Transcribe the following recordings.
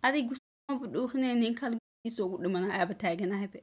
adigu maba dhuuqinay nin kale gurigiisa ugu dhimana aaba taaganahabe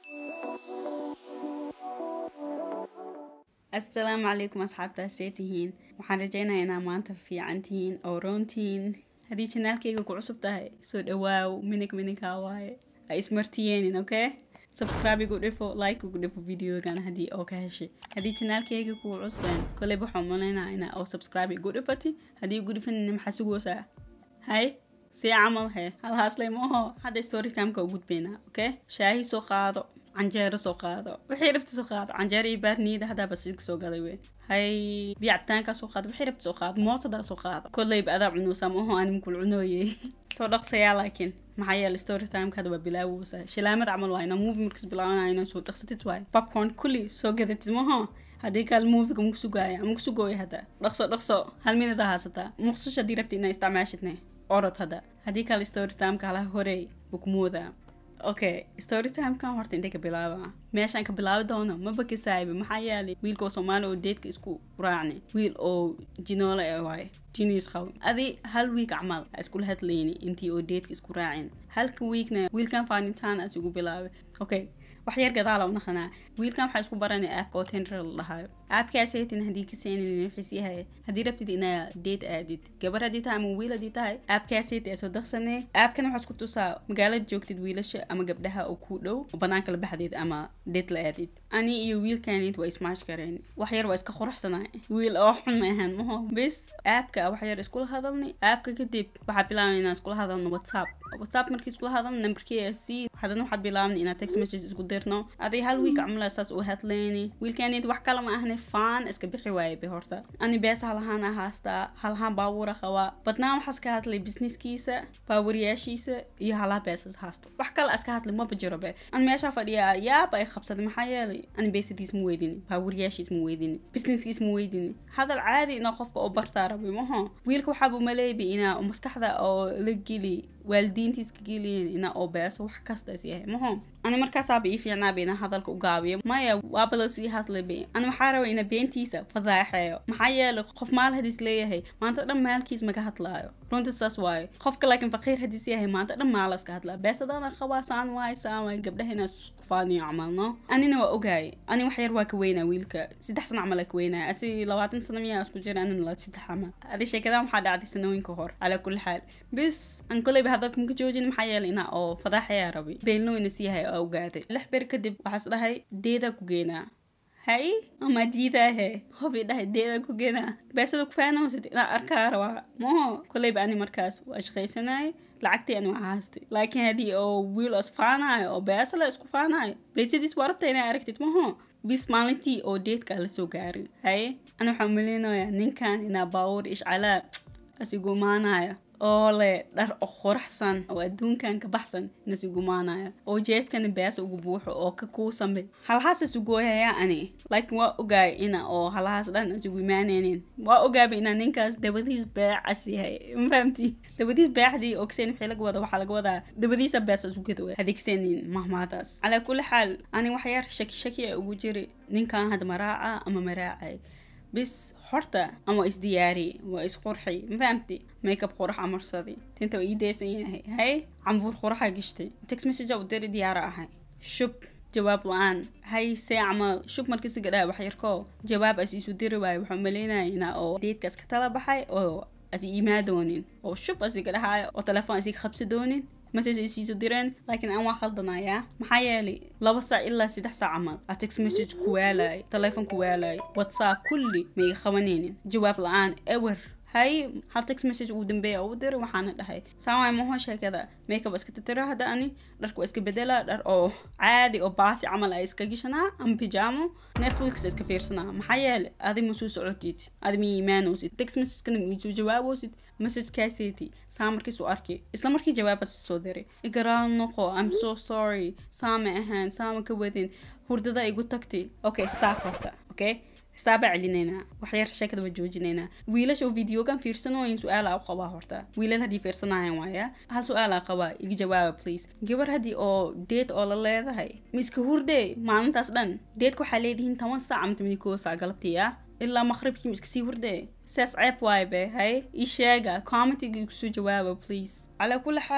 assalaamu calaykum asxaabtaa see tihiin waxaan rajaynayaa inaa maanta fiican tihiin oo roon tihiin haddii janaalkayga ku cusub tahay soo dhawaaw minig minigaa waaye ha ismartiyeenin okay subscribe igu dhifo like igu dhifo videogan haddii oo ka heshay haddii janaalkayga kugu cusbeen koley waxaan malaynaa ina oo subscribe igu dhifati haddii igu dhifanina maxaa sugoosaa hay see camal he halhaasley maaho hadda story timeka u gudbaynaa okay shaahi soo qaado canjeero soo qaado wixii rabta soo qaado canjeero iyo baarniida haddaa basiga soo gaday wey hay biyo cabitaankaa soo qaado wixii rabta soo qaado moosadaa soo qaado kolleyba adaa cunoosaa maaho anim kul cunooye soo dhaqsayaa laakiin maxaa yeele story timeka hadda waa bilaawoosa shilaamad camal waa inaa movie markas bilaabanaya inaa soo dhaqsatid waay popcorn kulli soo gadatid maaho haddii kaal moviga maku sugaaya ama kusugooya hadda dhaqso dhaqso hal minada haasataa muqsasho haddii rabta inaa isticmaashidne orod hadda haddii kale story timeka halaha horeey bukumooda okay story timekan horta intay ka bilaaba meeshaan ka bilaabi doono maba kasaayiba maxaa yeelay wiilka oo soomaali oo deedka isku raacni wiil oo jinoole e waaye jiniis qawi adi hal wiik camal ha iskula hadlayni intii oo deedka isku raacin halka wiikna wiilkan faanitaan as igu bilaabay okay wax yar gadaala unaqanaa wiilkan waxaa isku baranay aapka oo tender la dhahayo aapkaasaytin haddii ka seenin wixiis yahay haddii rabtid inaa deed aadid gabar haddii tahay ama wiil haddii tahay aapkaasayt ee soo daqsanay aapkana waxaa isku tusaa magaalada joogtid wiilasha ama gabdhaha oo kuu dhow oo banaanka la baxdeed ama deed la aadid ani iyo wiilkanid waa ismaash kareen wax yar waa iska quraxsanay wiil oo xun ma ahaan maho bis aapka wax yar iskula hadalnay aapka kadib waxaa bilaabay inaan iskula hadalno whatsapp whatsapp markii iskula hadalno nambarkii c haddana waxaa bilaabnay inaa text message isku dirno aday hal wiik camla saas u hadlayni wiilkanid wax kale ma ahne faan iska bixi waaye be horta ani bees halahaan haastaa halahaan baabuura qabaa badnaan waxaas ka hadlay businesskiisa baawariyaashiisa iyo halaha beesas haasto wax kale iska hadlay maba jiro be ani meeshaa fadhiyaa yaaba ay qabsaday maxaa yeelay ani beesadiis ma weydini baawariyaashiis ma weydini businesskiis ma weydini hadal caadi inaa qofka oo bartaa rabi maho wiilka waxaaba maleebi inaa maskaxda oo la geli waalidiintiis ka geliyin ina oo beeso wax kastaas yahay maho ani markaasaaba ii fiicnaaba inaa hadalka u gaabiyo maya waaba loo sii hadlayba ani waxaa raba ina beentiisa fadaaxeeyo maxaa yeelay qof maal hadiis leeyahay maanta dhan maalkiis maga hadlaayo runta saas waayo qofka laakiin faqiir hadiis yahay maanta dhan maalaska hadlaa beesadana qabaa saan waay saan waay gabdhaha inaa isku faaniyo camal no anina waa ogaay ani wax yar waa ka weynaa wiilka saddex sana camal ka weynaa asi labaatan sana miyaa isku jira anina la saddex camal adi sheekadan waxaa dhacday sanooyinka hor calaa kulli xaal bis an koleyba hadalka maka joojin maxaa yeelay inaa oo fadaaxayaa rabay beelno ina siiyahay oo ogaaday lix ber kadib waxaas dhahay deedaa ku geenaa hay ama diidaahe hobi dhahay deedaa ku geenaa beesada ku faanawsid inaa arkaa rabaa maho koleyba ani markaas waa shaqaysanayay lacagtii ani waa haastay laakiin haddii oo wiil is faanayo oo beesala isku faanayo beesadiis waa rabta inaa aragtid maho bis maalintii oo deedka la soo gaarin haye ani waxaa maleynayaa ninkan inaa baawur ishcalaa asigumaanayo oo le dhar oo quraxsan oo adduunkan ka baxsan nasigumaanaya oo jeebkana beesa ugu buuxo oo ka kuusanbe halahaas isugooyayaa ani laakiin waa ogaay ina oo halahaas dhan isugu imaanaynin waa ogaaba inaa ninkaas dabadiis beecas yahay ma fahamti dabadiis beexdii oo kaseen wixii laga wada waxaa laga wadaa dabadiisa beesa isu gada haddii kaseenin mahmaadaas calaa kulli xaal ani wax yar shaki shaki a ugu jiri ninkan hadda maraaca ama maraacay bis horta ama isdiyaari waa isqurxi ma fahamti makeup qurax amarsadi tinta waa ii daysan yahay hay cambuur quraxa gashtay text message u diri diyaara ahay shub jawaab la-aan hay see camal shub markasi gadhaa wax yarkoo jawaab as isu diri waayo waxaa maleynaya inaa oo deedkaas ka tala baxay oo as iimaa doonin oo shub asiga dhahaayo oo telefoon asiga qabsi doonin message ay siiso direen laakiin aan waa khaldanayaa maxaa yeelay laba saac ilaa saddex saac camal a text message ku waalay telefoon ku waalay whatsapp kulli ma iga qabanaynin jawaab la-aan ewer hay hal text message ugu dambeeya ugu diray waxaana dhahay saamaay maho sheekada makeup iska titira hadda ani dharka waa iska bedela dhar oo caadi oo baati camal ay iska gashanaa ama pijamo netflix iska fiirsanaa maxaa yeele adi ma soo socotid adi ma iimaanoosid text messagekana ma soo jawaaboosid messagekaaseti saa markiis u arkay isla markii jawaabas soo diray igaraal noqo i'm so sorry saama ahaan saama ka wadin hurdada igu tagtay okay stop horta okay istaabaa celinaynaa waxyar sheekada waa joojinaynaa wiilasha oo videogan fiirsanooyin su-aala u qabaa horta wiilal haddii fiirsanayan waaya hal su-aalaa qabaa iga jawaaba please gabar haddii oo deed oo la leedahay ma iska hurdee maalintaas dhan deedka waxaa leedihiin toban saac ama toban koo saac galabtii ah ilaa maqribkii ma iska sii hurdee saas ceeb waaye be hay ii sheega commentiga igu soo jawaaba please calaa kulli xaal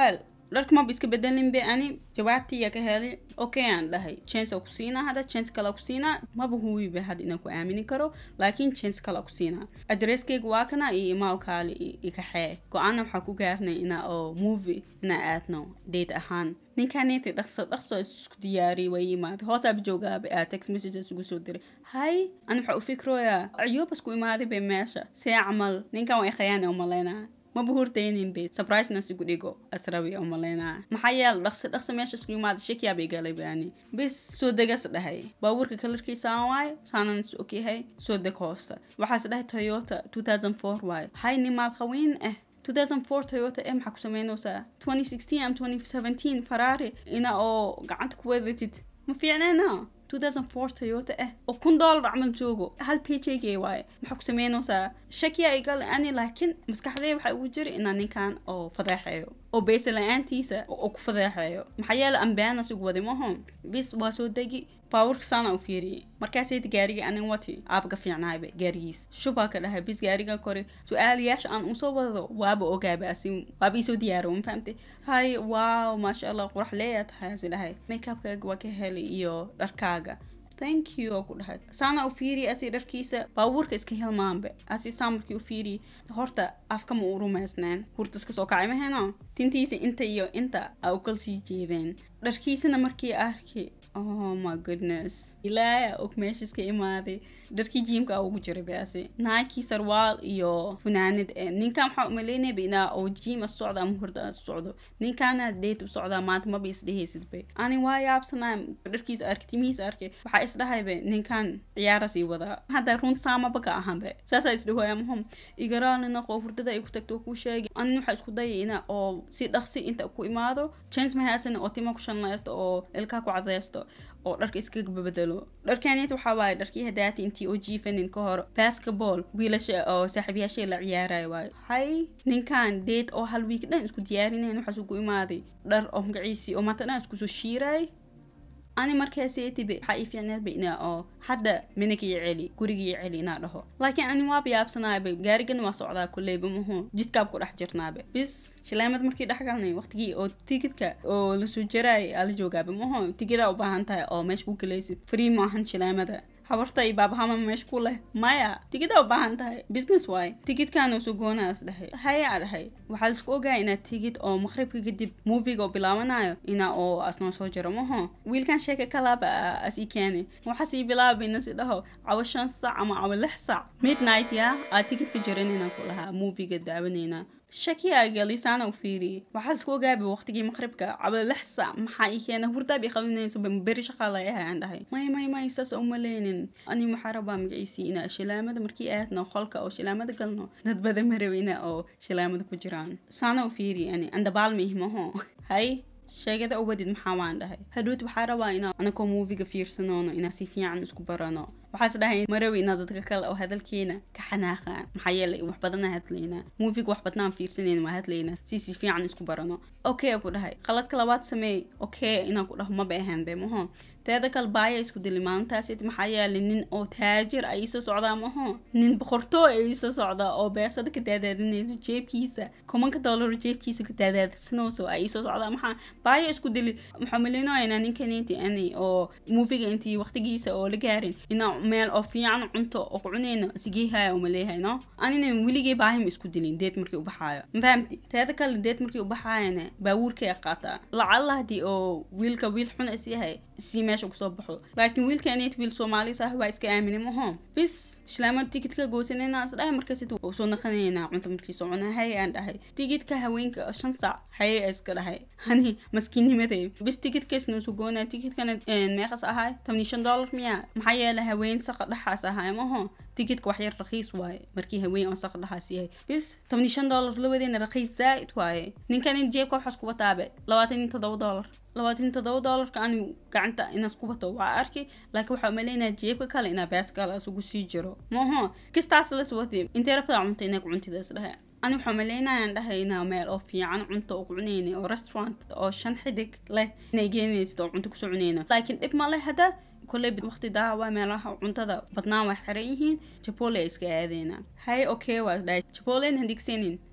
dharka maba iska bedelin be ani jawaabtiya ka heli okay aan dhahay chance ku siinaa hada chance kale ku siinaa maba huwibe had inaan ku aamini karo laakiin chance kale ku siinaa adresskayga waa kana iyo imaal kaale ikaxee go-aana waxaa ku gaarnay inaa oo movie inaa aadno date ahaan ninkaaneti dhaqso dhaqso isku diyaariyay way imaaday hoosaaba joogaaba aa text messages ugu soo diray hay ani waxaa u fikrooyaa ciyobas ku imaaday bay meesha see camal ninkan way khayaana umalaynaa maba hurdaynin be surprisena sigu dhigo asrabi umalaynaa maxaa yeele dhaqsi dhaqsi meesha isku imaada shakiyaabay galay baani bis soo degas dhahay baabuurka kalarkiisa aan waayo saanan is ogyahay soo deg hoosta waxaas dhahay toyota 2004 waayo hay nimaad qawiin ah 2004 toyota ee maxaa ku sameynaysaa 2016 am 2017 ferrari ina oo gacanta ku wadatid ma fiicneena 2004 toyota ah oo kun dollar camal joogo hal pjg waaye maxaa ku sameynaysaa shakiya igal ani laakiin maskaxdee waxaa ugu jira inaa ninkan oo fadeexeeyo oo beesa la-aantiisa oo ku fadeexeeyo maxaa yeele ambeana sigu wadi mahon bis waa soo degi baaburka saana u fiiriyey markaasayta gaariga anin wati aabaga fiicnaayba gaarigiis shubaa ka dhahay bis gaariga kore su-aalayaasha aan usoo wado waaba ogaaba asi waaba isoo diyaaro ma fahamtay hay wow maasha allah qurax leeyaa tahay asi dhahay makeupkaaga waa ka helay iyo dharkaaga thank you oo ku dhahay saana u fiiriye asi dharkiisa baabuurka iska hilmaanbe asi saa markii u fiiriye horta afka ma u rumaysneen hurta iska soo kacay maheno tintiisa inta iyo inta a u kal sii jeedeen dharkiisana markii arki oh my goodness ilaaya og meesha iska imaaday dharkii jiimka ugu jiray baasi naakii sarwaal iyo funaanad ee ninkan waxaa umaleynayba inaa oo jiim a socda ama hurda a socdo ninkaana date u socdaa maanta maba isdhehaysid bay ani waa yaabsanaa dharkiisa arkay timihiisa arkay waxaa isdhahayba ninkan ciyaara sii wadaa hadda runta saamaba ka ahanbe saasaa isdhahoya mahom igaraalina qoo hurdada ay ku tagto kuu sheegay anin waxaa isku dayay ina oo si dhaqsi inta ku imaado chance mahaasan oo tima ku shanlaysto oo ilkaa ku cadaysto oo dharka iskaga bedelo dharkaaniyta waxaa waaye dharkii hadaati intii oo jiifanin ka hor basketball wiilasha oo saaxiibayaashay la ciyaaraya waayo hay ninkan date oo hal wiik dhan isku diyaarinayn waxaas ugu imaaday dhar oo magaciisii oo maanta dhan iskusoo shiiray ani markaasetibe waxaa ii fiicneedba inaa oo hadda minaka iyo celi guriga iyo celi inaa dhaho laakiin ani waaba yaabsanaayba gaarigana waa socdaa kuleyba mahu jidkaab ku dhex jirnaaba bis shileemad markii dhex galnay waqtigii oo tigidka oo lasoo jaraay aa la joogaaba maho tigidaa u baahan tahay oo meesha ku galaysid free maahan shileemada habarta iyo baabahama meesha ku leh maya tigidaa u baahan tahay business waay tigidkaana soo goonaas dhahay hayaa dhahay waxaa laisku ogaa inaad tigid oo maqribka kadib moviga oo bilaabanayo ina oo asnoo soo jiro maho wiilkan sheeka kalaaba as ii keeni waxaas ii bilaabayna si dhaho cawo shan sac ama cawo lix sac midnight ya aad tigidka jiranina ku lahaa moviga daawanayna shakiya galisaana u fiiriyey waxaa isku ogaaba waqtigii maqribka cabo lix sac maxaa ii keena hurdaab i qalinayso beri shaqaa layahay aan dhahay may may may saas uma leenin ani waxaa rabaa magaciisii inaa shilaamada markii aadno qolka oo shilaamada galno dad badan ma rabina oo shilaamada ku jiraan saana u fiiriyey ani andabaalmihmaho hay sheegada uwadid maxaa waan dhahay hadhoot waxaa rabaa inaa anakoo muuviga fiirsanoono inaa si fiican isku barano waxaas dhahay marawi inaa dadka kale oo hadalkeena ka xanaaqaan maxaa yeelay wax badana hadlaynaa muuviga wax badnaan fiirsanayna waa hadlaynaa si si fiican isku barano okay ku dhahay qaladka labaad sameey okay inaan ku dhaho maba ahaan be maho teeda kale baaya isku dili maalintaas maxaa yeelay nin oo taajir ay iisoo socdaa maho nin boqortoo ay iisoo socdaa oo beesada ka daadaadinayso jeebkiisa kumanka dollar jeebkiisa ka daadaadsanayso ay iisoo socdaa maxaa baaya isku dili maxaa maleynayaa ninkaninti ani oo muufiga intii waqtigiisa oo la gaarin inaa meel oo fiican cunto oo ku cunayno sigeehaya uma leeyahay no anina weligay baahima isku dilin deed markii u baxaayo mafahamti teeda kale deed markii u baxaayana baabuurkay qaataa lacalla hadii oo wiilka wiil xun is yahay si meesha kusoo baxo laakiin wiilkaanit wiil soomaalis ah waa iska aamini maho bis islaamada tigidka goosanayna is dhahay markaas u soo naqanaynaa cunto markiisoo cuna hay aan dhahay tigidka haweenka shan saac haye iska dhahay hani maskiinimaday bis tigidkaisna soo goonaa tigidkana meeqas ahay tabni shan dollar miya maxaa yeelay haween saqa dhaxaas ahay maho tigidka wax yar raqiis waaye markii haween oo saqa dhaxaas yahay bis tabni shan dollar labadeena raqiis zaa'id waaye ninkan jeebka waxaas kuba taabe labaatan iyo toddoba dollar labaatan toddoba dollarka ani gacanta inaas ku bato waa arki laakiin waxaa umaleynaya jeebka kale inaa baaskala isugu sii jiro maho kistaas las wati intee rabtaa cunta inay ku cuntidaas dhahay ani waxaa umaleynayaan dhahay inaa meel oo fiican cunto oo ku cunayna oo restaurant oo shan xidig leh inay geenaysid oo cunto kusoo cunayna laakiin dhib ma leh hadda kolley waqti daawa meelaha cuntada badnaan waa xiran yihiin jabole ay iska aadeyna hay okay waa dhahay jabolen hadigsanin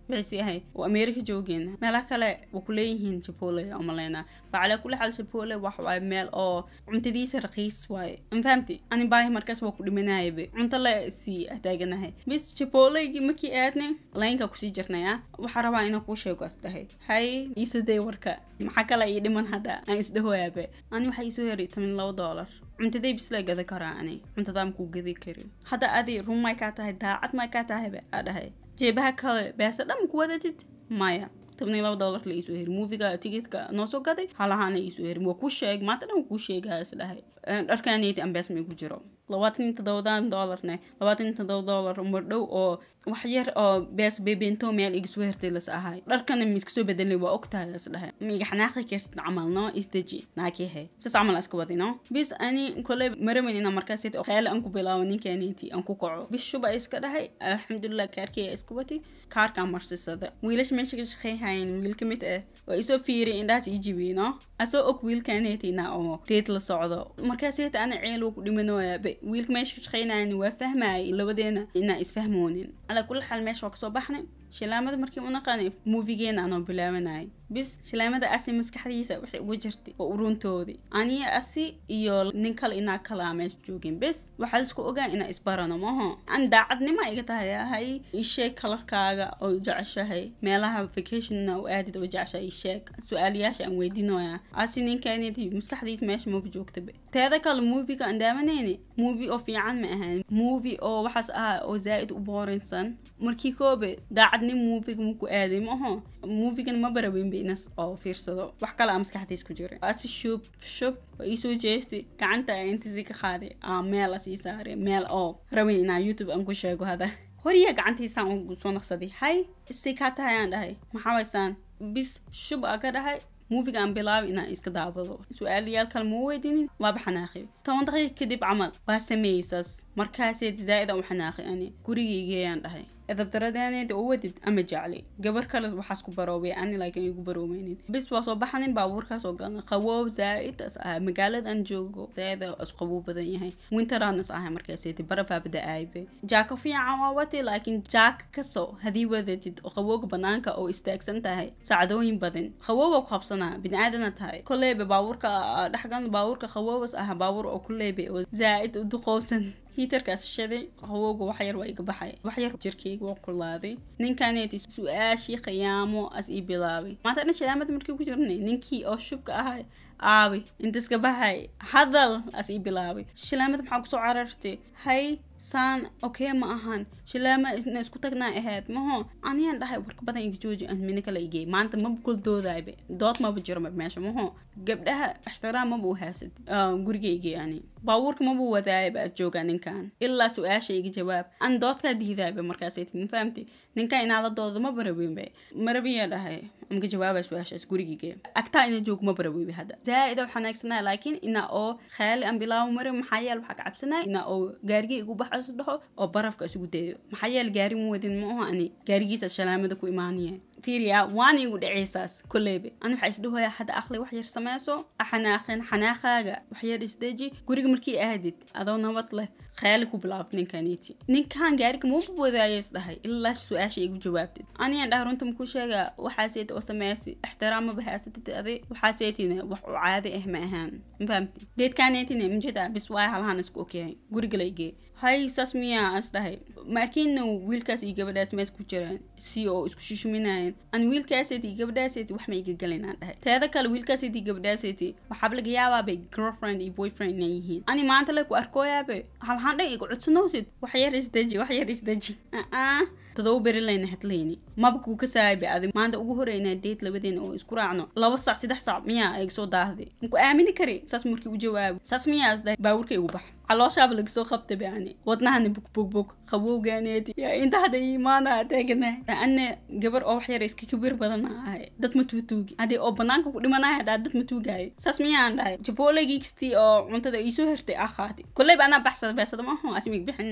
waxay sii ahay oo america joogeen meelaha kale waa ku leeyihiin jabole oo maleyna fa calaa kulli xaal jabole wax waaye meel oo cuntadiisa raqiis waaye ma fahamti ani baahi markaas waa ku dhimanayaba cunto la sii taaganahay bis jabolegi markii aadnay laynka kusii jirnay ah waxaa rabaa inaan kuu sheego as dhahay hay iisoday warka maxaa kale ii dhiman hadda aan isdhahoyaaba ani waxaa iisoo heray toban labo doolar cuntaday bis la gada karaa ani cuntadaa makuu gadi kari hadda adi run may kaa tahay daacad may kaa tahayba aa dhahay jeebaha kale beesa dhan ku wadatid maya toban iyo laba doolar la iisoo heri moviga tikitka noo soo gaday halahaana iisoo heri waa kuu sheeg maanta dhan waa kuu sheegaya is dhahay dharkaaniyati ambees may ku jiro labaatan iyo toddobadan doolarne labaatan iyo toddoba doolar mardhow oo wax yar oo bees bebeento meel iga soo hertay las ahay dharkana ma iska soo bedelay waa ogtahay las dhahay ma iga xanaaqi kartid camal no isdeji naakihe sas camal iska wadi no bis ani kole maramin ina markaas khayal aan ku bilaabo ninkaniti aan ku kaco bis shuba iska dhahay alxamdulilah kaarkaya iska wati kaarkaan marsisada wiilasha meesha ka shaqeyhayan wiil ka mid ah waa isoo fiiriy indhahaas ii jibiy no asoo og wiilkanetina oo deed la socdo markaaseta ana ceel ku dhimanooya wiilka meesha ka shaqeynayan waa fahmayay labadeena inaa isfahmoonin calaa kulli xaal meesha waa kasoo baxnay shilaamada markii u naqaanay muufigeena anoo bilaabanayay bis shilaamada asi maskaxdiisa waxay ugu jirtay oo uruntoodii aniya asi iyo nin kale inaa kalaa meesha joogin bis waxaa isku ogaan inaa isbarano maho an daacadnima iga tahay ahay isheeg kalarkaaga oo jeceshahay meelaha vacationna u aadid oo jeceshahay isheeg su-aalayaasha aan weydiinoya asi ninkanidi maskaxdiisa meesha maba joogtaba teeda kale muufiga aan daawanayni muuvi oo fiican ma ahan muuvi oo waxaas ahaa oo zaa'id u boorinsan markii koobe daacadnin muufiga maku aaday maho muufigan ma baraweynba inas oo fiirsado wax kale aa maskaxdiis ku jira asi shub shub waa iisoo jeestay gacanta intasi ka qaaday aa meel asii saaray meel oo rabin inaa youtube aan ku sheego hada horiya gacantiisaan u soo naqsaday hay si kaa tahay aan dhahay maxaa waysaan bis shub aa ka dhahay muufiga aan bilaabay inaan iska daabado su-aalayaal kale ma weydinin waaba xanaaqay toban daqiiq kadib camal waa sameeyeysaas markaaseed zaa'id aan u xanaaqay ani gurigaygeeyaan dhahay edabdaradeneeda oo wadid ama jeclay gabar kale waxaas ku baroobay ani laakiin igu baroomeynin bis waa soo baxanin baabuurkaas oo galna qaboob zaa'idtaas ahaa magaalada aan joogo zaa'ida is qaboob badan yahay winteraanas ahay markaaseeti barafaabada aaybe jaaka fiican waa wati laakiin jaaka kasoo hadii wadatid oo qabooga banaanka oo istaagsan tahay saacadooyin badan qabooba ku qabsanaa bini-aadana tahay koleyba baabuurka dhexgan baabuurka qaboobas ah baabuur oo kuleyba oo zaa'id u duqoobsan hiitarkaas shaday qabowga waxyar waa iga baxay waxyar jirkayga waa kulaaday ninkaneeti su-aashii khiyaamo as ii bilaabay maanta dhan shalaamada markii ku jirnay ninkii oo shubka ahay aabi intaska baxay hadal as ii bilaabay shalaamada maxaa kusoo carartay hay saan okey ma ahan shilaama ina isku tagnaa ahayd maho aniyaan dhahay warka badan iga jooji aan mina kala igey maanta maba kul doodayba dood maba jiro meesha maho gabdhaha ixtiraam maba u haasad gurigaygey ani baabuurka maba wadaayaba as joogaa ninkan ilaa su-aasha iga jawaab an doodkaa diidaayba markaasay ma fahamti ninkan inaa la doodo ma baraweynba marabiya dhahay amka jawaaba su-aashaas gurigayga agtaa ina joog ma baraweyba hadda zaa'id oo xanaagsanaa laakiin inaa oo khayaali aan bilaabo mare maxaa yeel waxaa ka cabsanaya inaa oo gaarigay igu bax is dhaho oo barafka isugu dayo maxaa yeel gaari ma wadin ma aho ani gaarigiisa shalaamada ku imaanaya fiiriya waana igu dhaceysaas koleyba ani waxaa isdhahoya hadda aqli wax yar sameyso xanaaqin xanaaqaaga wax yar isdeji guriga markii aadid adoo nabad leh khayaali ku bilaabd ninkaniti ninkan gaariga mauba wadaayo isdhahay ilaa su-aasha igu jawaabtid aniyaan dhahay runta makuu sheega waxaaseet oo sameysi ixtiraam maba haasatid adi waxaaseetina wax u caadi ah ma ahaan ma fahamti deedkaneetina mjeda bis waay halahan isku ogyahay guriga laygee hay saas miyaa as dhahay maakiinna wiilkaas iyo gabadhaas mees ku jiraan si oo isku shushuminayan an wiilkaaseeti iyo gabadhaaseeti wax ma iga galinaan dhahay teeda kale wiilkaaseeti iyo gabadhaaseeti waxaaba laga yaabaabay girlfriend iyo boyfriend inay yihiin ani maanta le ku arkooyaabe halhaan dhan iga codsanoosid wax yar isdeji wax yar isdeji aa todoba beri layna hadlayni maba kuu ka saayba adi maanta ugu horeynaa deed labadeena oo isku raacno laba sac saddex sac miyaa iga soo daahday maku aamini kari saas markii u jawaabo saas miyaa is dhahay baawurka igu bax calooshaaba lagasoo qabta bani wadnahana bugbugbug qabowgaaneedi yaa inta hadda imaana teegana ana gabar oo wax yar iska kabir badana ahay dad ma tuutuugi haddii oo banaanka ku dhimanaya haddaa dad ma tuugaayo saas miyaan dhahay jaboolegiigstii oo cuntada iisoo hertay ah qaati kolleyba anaa baxsada beesada maaho asimig bixinina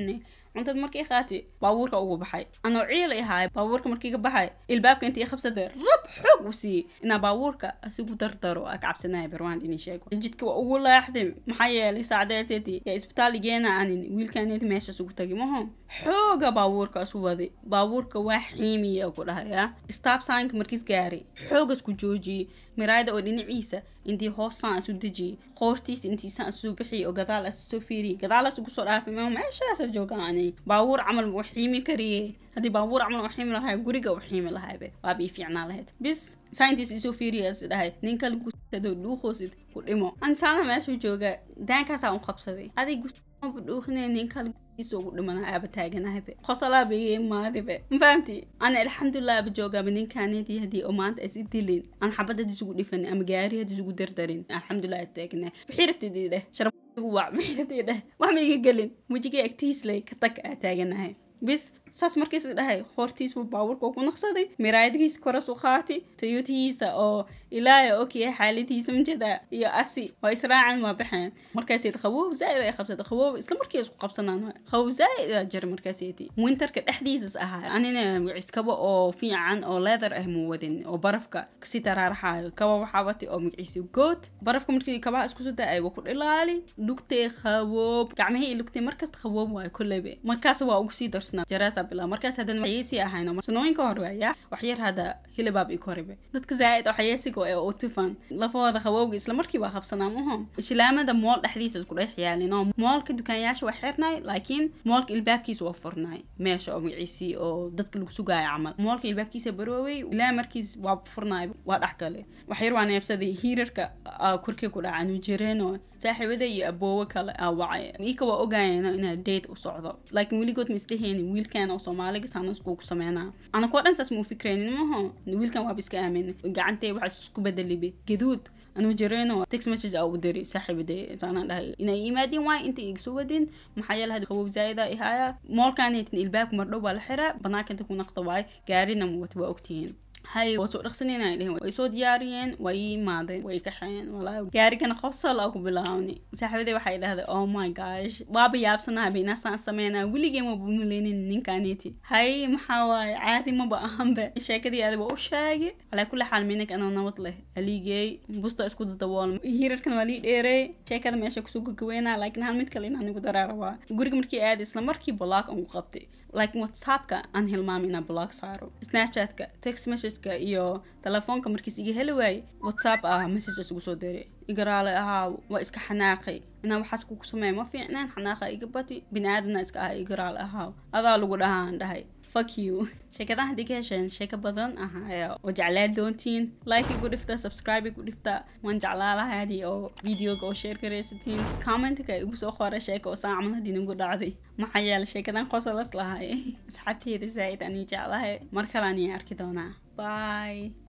cuntada markii qaati baabuurka ugu baxay anoo ciil ahaay baabuurka markii ka baxay ilbaabka intii qabsada rab xoog u siiyey inaa baabuurka asigu dardaro aa kacabsanaya barwaan inii sheego jidka waa ugu laaxday maxaa yeelay saacdeeseeti yaa isbitaal igeena anin wiilkaneeti meeshaas ugu tagi maho xooga baabuurkaas u waday baabuurka waa xiimiya ku dhahaya stop signka markiis gaaray xoogas ku joojiyey miraayada oo dhinaciisa intii hoosaan isu dejiyey qoortiisa intiisaan isu bixiyay oo gadaal as soo fiiriyay gadaalaas ugu soo dhaafay ma meeshaasa joogaanay baabuur camal uu xiimi kariye haddii baabuur camal uu xiimi lahay guriga uu xiimi lahaybe waa bii fiicnaa lahayd bis saintiis isoo fiiriya is dhahay nin kale gusado dhuuqoosid ku dhimo ansaana meeshuu jooga daankaasaa u qabsaday adig gusmaba dhuuqine nin kale gustiisa ugu dhimana aaba taaganahabe qosolaa beye maadibe mafahamti ana alxamdulilah aba joogaaba ninkaanedii haddii oo maanta is dilin aan xabad hadii isugu dhifan ama gaari hadii isugu dardarin alxamdulilah taagna wixii rabtidii dheh sharaf wac wixii rabtidii dheh wax ma iga gelin wejiga agtiisley ka tag aa taaganahay bis saas markiis dhahay hortiis buu baabuurka ku naqsaday miraayadihiisa koras u qaati tayutihiisa oo ilaaya ogyahay xaaladihiisa majeeda iyo asi waa israacan waa baxeen markaaseed qaboob zaaid ay qabsada qaboob isla markii isku qabsanaan qaboob zaaid aa jira markaaseeti winterka dhexdiisas ahaa anina magaciis kaba oo fiican oo leather ah muu wadin oo barafka kasi taraaraxaayo kaba waxaa wati oo magaciisa good barafka markii kabaha isku soo da-ay waa ku dhilaali lugtee qaboob gacmihii iyo lugtee markasta qaboob waayo kolleybe markaas waa ugu sii darsnaa jaraasa bilaa markaas haddana waxyeesii ahayno sanooyinka hore waaya waxyar hadda hilibaab ii koribe dadka zaaid oo xayeesiga ee u tifan lafahooda qabowga isla markii waa qabsanaa maho shilaamada mool dhexdiisa isku dhex yaalin oo moolka dukaanyaasha waa xirnay laakiin moolka ilbaabkiisa waa furnay meesha oo magaciisii oo dadka lagu sugaayo camal moolka ilbaabkiisa baroowey ilaa markiis waa furnay waa dhex gale waxyar waa neebsaday hiirarka korkii ku dhaca anu jireen oo saaxiibada iyo aboowe kale aa wacay iika waa ogaayeen inaa date u socdo laakiin weligood ma isdheheenin wiilkan oo soomaaliga saanasku ku sameynaa anakoo dhan saas ma u fikreynin maho wiilkan waaba iska aamin gacantee waxaa isku bedelibe gaduud anuu jireeno text message aa u diri saaxiibadee saanaan dhahay inay yimaadeen waay inta iga soo wadin maxaa yeele hadi qabow zaa'ida ihaya moolkaneetin ilbaabka mardhow baa la xiraa banaanka inta ku naqda waay gaarina muwat waa ogtihiin hay waa soo dhaqsaneen ay dheheen way soo diyaariyeen way ii imaadeen way kaxeen walaa gaarigana qofsal aa ku bilaawni saaxiibadee waxay dhahday oh my gosh waaba yaabsanaaba inaasaan sameynaa weligeen maba maleynin ninkaaneti hay maxaa waaye caadi maba ahanbe sheekadii aadi waa u sheegay calaa kulli xaal minig anoo nabad leh aliigey busta isku dadabool hiirarkan waa lii dheerey sheekada meesha kusoo gagaweynaa laakiin hal mid kale inaan igu daraa rabaa guriga markii aadi isla markii block aan ku qabtay laakiin whatsappka aan hilmaamay inaan block saaro snapchatka text messageka iyo telefoonka markiis iga heli waayey whatsapp ah messages ugu soo diray igaraale ahaa waa iska xanaaqay inaa waxaas kuku sameeya ma fiicnaan xanaaqa iga bati bini aadamna iska ah igaraale ahaa adaa lagu dhahaan dhahay fuck you sheekadaha haddii ka hesheen sheeko badan ahaya oo jeclaa doontiin like igu dhifta subscribe igu dhifta waan jeclaa lahaadii oo videoga oo share garaysatiin commentka igu soo qora sheeka oo saan camal haddii nagu dhacday maxaa yeele sheekadan qosalas lahay asxaabteyda zaa'id anii jeclahay mar kale anii arki doonaa bye